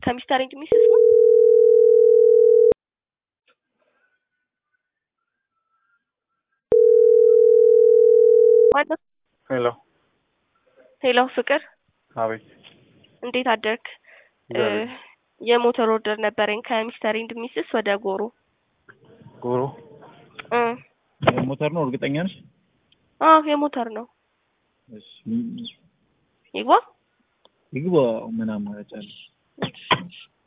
ከሚስተር ኤንድ ሚስስ ነው። ሄሎ ሄሎ ፍቅር፣ አቤት። እንዴት አደርክ? እግዚአብሔር የሞተር ኦርደር ነበረኝ ከሚስተር ኤንድ ሚስስ ወደ ጎሮ ጎሮ እ ሞተር ነው። እርግጠኛ ነሽ? አዎ የሞተር ነው። እሺ ይግባ ይግባ። ምን አማራጭ አለ?